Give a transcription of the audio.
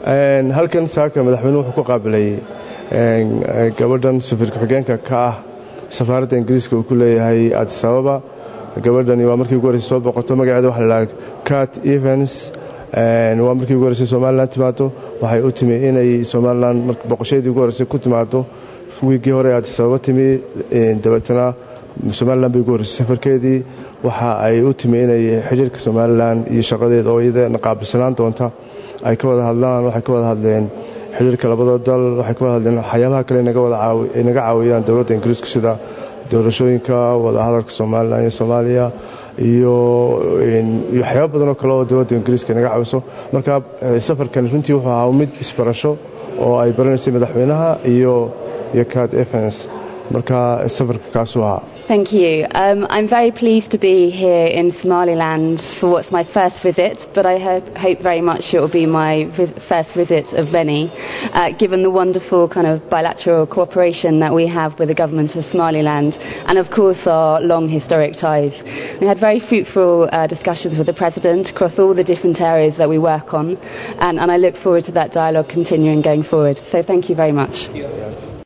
halkan saaka madaxweynuhu wuxuu ku qaabilay gabadhan safiir ku-xigeenka ka ah safaaradda ingiriiska uu ku leeyahay adis ababa gabadhani waa markii ugu horreysay soo boqoto magaceeda waxa la dhaha cat evens waa markii ugu horreysay somalilan timaado waxay u timi inay somalilan boqoshaydii ugu horreysay ku timaado wiiggii hore adis ababa timi dabeetana somalilan bay ugu horreysay safarkeedii waxa ay u timi inay xiriirka somalilan iyo shaqadeeda oo iyadana qaabilsanaan doonta ay ka wada hadlaan waxay ka wada hadleen xiriirka labada dal waxay ka wada hadleen waxyaabaha kale naga caawiyaan dowladda ingiriisku sida doorashooyinka wadahadalka somalilan iyo soomaaliya iyo waxyaaba badan oo kale oo dowladda ingiriiska naga caawiso marka safarkan runtii wuxuu ahaa mid isbarasho oo ay baranaysay madaxweynaha iyo iyo cad evans marka safarka kaasuu ahaa Thank you. Um, I'm very pleased to be here in Somaliland for what's my first visit, but I hope, hope very much it will be my vis- first visit of many, uh, given the wonderful kind of bilateral cooperation that we have with the government of Somaliland and, of course, our long historic ties. We had very fruitful uh, discussions with the President across all the different areas that we work on, and, and I look forward to that dialogue continuing going forward. So, thank you very much.